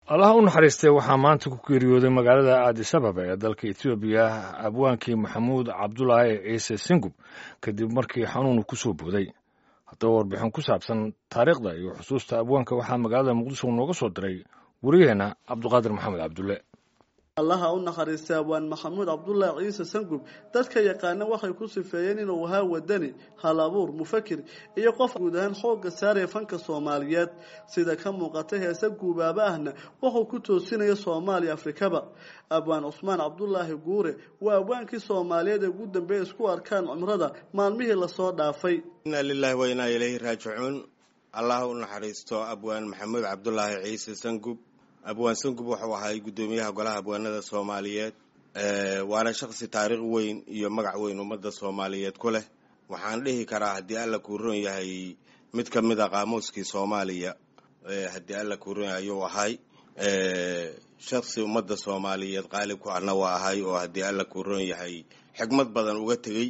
allaha u naxariistay waxaa maanta ku geeriyooday magaalada aadisababa ee dalka etoobiya abwaankii maxamuud cabdulaahi ciise singub kadib markii xanuunu ku soo booday haddaba warbixin ku saabsan taariikhda iyo xusuusta abwaanka waxaa magaalada muqdisho nooga soo diray wariyaheenna cabduqaadir maxamed cabdulle allaha u naxariistay abwaan maxamuud cabdulaahi ciise sangub dadka yaqaana waxay ku sifeeyeen inuu ahaa wadani hal abuur mufakir iyo qof guud ahaan xoogga saaraya fanka soomaaliyeed sida ka muuqata heese guubaaba ahna wuxuu ku toosinaya soomaaliya afrikaba abwaan cusmaan cabdulaahi guure waa abwaankii soomaaliyeed ee ugu dambeeya isku arkaan cumrada maalmihii lasoo dhaafay inaa lilaahi wa inaa ilayhi raajicuun allaha u naxariisto abwaan maxamuud cabdulaahi ciise sangub abwaan sangub wuxuu ahay guddoomiyaha golaha abwaanada soomaaliyeed waana shaqsi taariikh weyn iyo magac weyn ummadda soomaaliyeed ku leh waxaan dhihi karaa haddii alla kuu ron yahay mid ka mid a qaamuuskii soomaaliya haddii alla kuu ron yahay ayuu ahay shaksi ummadda soomaaliyeed qaalib ku ahna waa ahay oo haddii alla kuu ron yahay xigmad badan uga tegey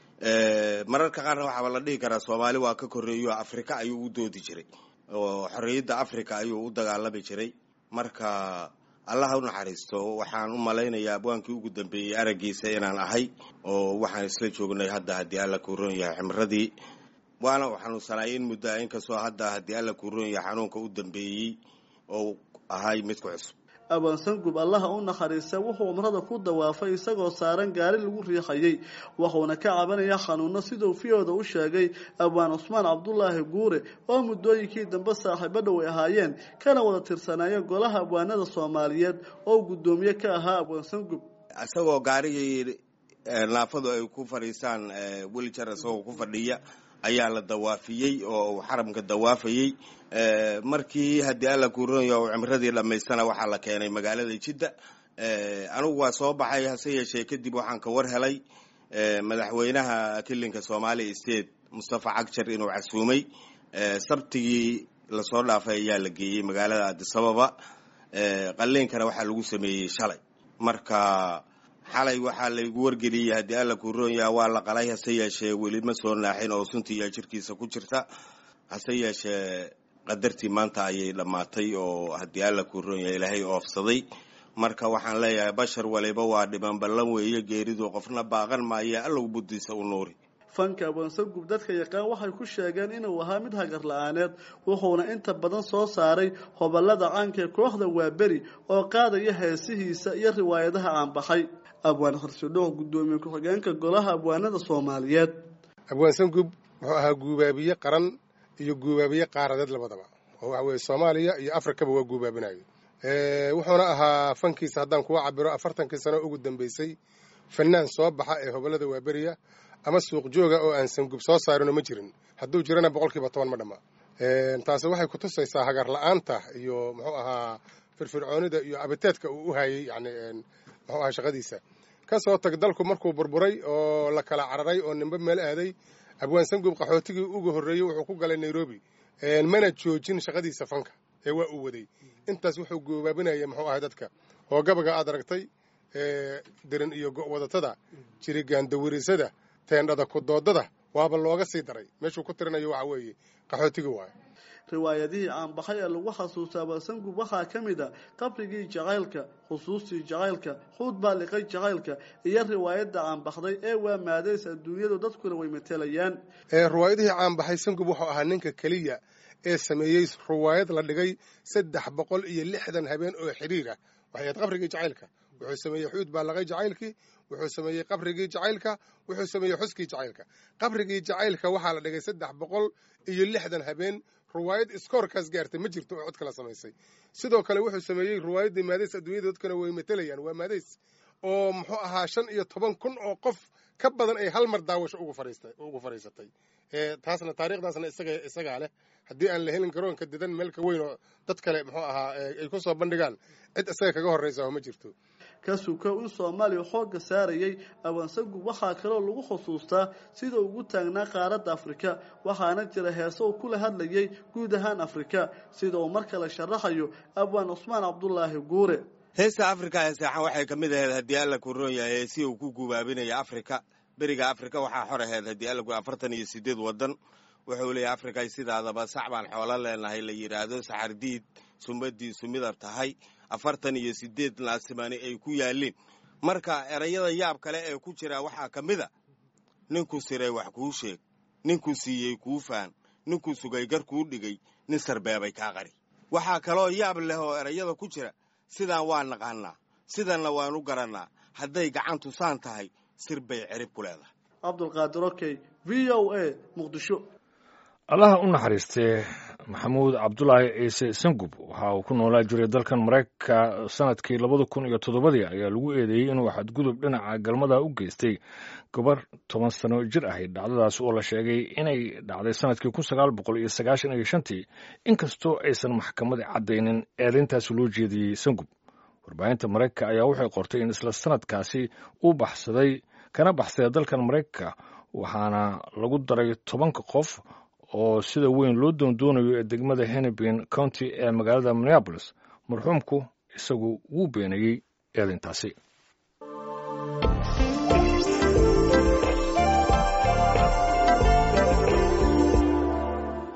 mararka qaarna waxaaba la dhihi karaa soomaali waa ka korreeyo afrika ayuu u doodi jiray oo xorriyadda africa ayuu u dagaalami jiray marka allaha u naxariisto waxaan u malaynayaa abwaankii ugu dambeeyey araggiisa inaan ahay oo waxaan isla joognay hadda haddii alla kuu ron yahay ximradii waana u xanuunsanaay in muddoa inkastoo hadda haddii alla kuu ron yahay xanuunka u dambeeyey oo ahay midku cusub abwaan sangub allaha u naxariista wuxuu cumrada ku dawaafay isagoo saaran gaari lagu riixayay wuxuuna ka cabanaya xanuuno siduu fiyooda u sheegay abwaan cusmaan cabdulaahi guure oo muddooyinkii dambe saaxiibo dhow ay ahaayeen kana wada tirsanaayeen golaha abwaanada soomaaliyeed oo guddoomiye ka ahaa abwaan sangub isagoo gaarigii naafadu ay ku fadhiisaan welijar isagoo ku fadhiya ayaa la dawaafiyey oo xaramka dawaafayey markii haddii alla kuuronya u cimradii dhammaystana waxaa la keenay magaalada jidda anigu waa soo baxay hase yeeshee kadib waxaan ka war helay madaxweynaha kilinka soomaaliya state mustafa cagjar inuu casuumay sabtigii lasoo dhaafay ayaa la geeyey magaalada adisababa qaliinkana waxaa lagu sameeyey shalay marka xalay waxaa laygu wargeliyey haddii alla kuu roon yaha waa la qalay hase yeeshee weli ma soo naaxin oo suntiiya jirkiisa ku jirta hase yeeshee qadartii maanta ayay dhammaatay oo haddii alla kuu roon yaha ilaahay oofsaday marka waxaan leeyahay bashar waliba waa dhiban ballan weeye geeridu qofna baaqan maayo allow buddiisa u nuuri fanka abwaansangub dadka yaqaan waxay ku sheegeen inuu ahaa mid hagar la-aaneed wuxuuna inta badan soo saaray hobolada caanka ee kooxda waaberi oo qaadaya heesihiisa iyo riwaayadaha aanbaxay abwaan harsidhooq guddoomiye ku-xigeenka golaha abwaanada soomaaliyeed abwaan sangub wuxuu ahaa guubaabiye qaran iyo guubaabiye qaaradeed labadaba oo waxa weye soomaaliya iyo afrikaba waa guubaabinayo wuxuuna ahaa fankiisa haddaan kuwa cabiro afartankii sano ugu dambeysay fanaan soo baxa ee hobolada waaberiya ama suuq jooga oo aan sangub soo saarinoo ma jirin hadduu jirana boqolkiiba toban ma dhamma taasi waxay ku tusaysaa hagar la-aanta iyo muxuu ahaa firfircoonida iyo abiteedka uu u hayay yani muxuu ahaa shaqadiisa ka soo tag dalku markuu burburay oo la kala cararay oo nimbe meel aaday abwaan sangub qaxootigii ugu horreeyey wuxuu ku galay nairobi mana joojin shaqadiisa fanka ee waa uu waday intaas wuxuu goobaabinaya muxuu ahay dadka oo gabaga aad aragtay dirin iyo go-wadatada jirigaandawirisada teendhada kudoodada waaba looga sii daray meeshuu ku tirinayo waxa weeye qaxootigii waayo riwaayadihii caanbaxay ee lagu xasuusta abasangub waxaa ka mid a qabrigii jacaylka xusuustii jacaylka xuud baa liqay jacaylka iyo riwaayadda caanbaxday ee waa maadays adduunyadu dadkuna way matelayaan riwaayadihii caanbaxay sangub wuxuu ahaa ninka keliya ee sameeyey riwaayad la dhigay saddex boqol iyo lixdan habeen oo xidhiir ah waxay ahayd qabrigii jacaylka wuxuu sameeyey xuud baa laqay jacaylkii wuxuu sameeyey qabrigii jacaylka wuxuu sameeyey xuskii jacaylka qabrigii jacaylka waxaa la dhigay saddex boqol iyo lixdan habeen riwaayad iskoorkaas gaartay ma jirto oo cod kala samaysay sidoo kale wuxuu sameeyey riwaayaddii maadays adduunyada dadkana way matelayaan waa maadays oo muxuu ahaa shan iyo toban kun oo qof ka badan ay hal mar daawasho ugu fadhiisatay taasna taariikhdaasna isagaa leh haddii aan la helin garoonka didan meelka weyn oo dad kale muxuu ahaa ay ku soo bandhigaan cid isaga kaga horraysa oo ma jirto ka sukow in soomaaliya xoogga saarayay abaansangub waxaa kaloo lagu xusuustaa sida ugu taagnaa qaaradda afrika waxaana jira heese uu kula hadlayay guud ahaan afrika sida uu mar kale sharaxayo abwaan cusmaan cabdulaahi guure heesta afrika ee seexan waxay ka mid ahayd haddii alla ku roon yahay heesi uu ku gubaabinaya afrika beriga afrika waxaa xor ahayd haddii alla afartan iyo sideed waddan wuxuu leeyahy afrikay sidaadaba sax baan xoolo leenahay la yidhaahdo saxardiid sumadiisu midab tahay afartan iyo siddeed naasimani ay ku yaalliin marka erayada yaab kale ee ku jira waxaa ka mid a ninkuu siray wax kuu sheeg ninkuu siiyey kuu faan ninkuu sugay gar kuu dhigay nin sarbeebay kaa qari waxaa kaloo yaab leh oo erayada ku jira sidaan waa naqaannaa sidanna waanu garannaa hadday gacantu saan tahay sir bay cerib ku leedahay cabdulqaadir okey v o a muqdisho allaha u naxariistee maxamuud cabdulaahi ciise sangub waxa uu ku noolaa jiray dalkan maraykanka sanadkii labada kun iyo toddobadii ayaa lagu eedeeyey inuu xadgudub dhinaca galmada u geystay gabar toban sano jir ahayd dhacdadaas oo la sheegay inay dhacday sanadkii kun sagaal boqol iyo sagaashan iyo shantii inkastoo aysan maxkamada caddaynin eedayntaasi loo jeediyey sangub warbaahinta maraykanka ayaa waxay qortay in isla sanadkaasi uu baxsaday kana baxsaday dalkan maraykanka waxaana lagu daray tobanka qof oo sida weyn loo doondoonayo ee degmada hennepin county ee magaalada minneabolis marxuumku isagu wuu beenayey eedayntaasi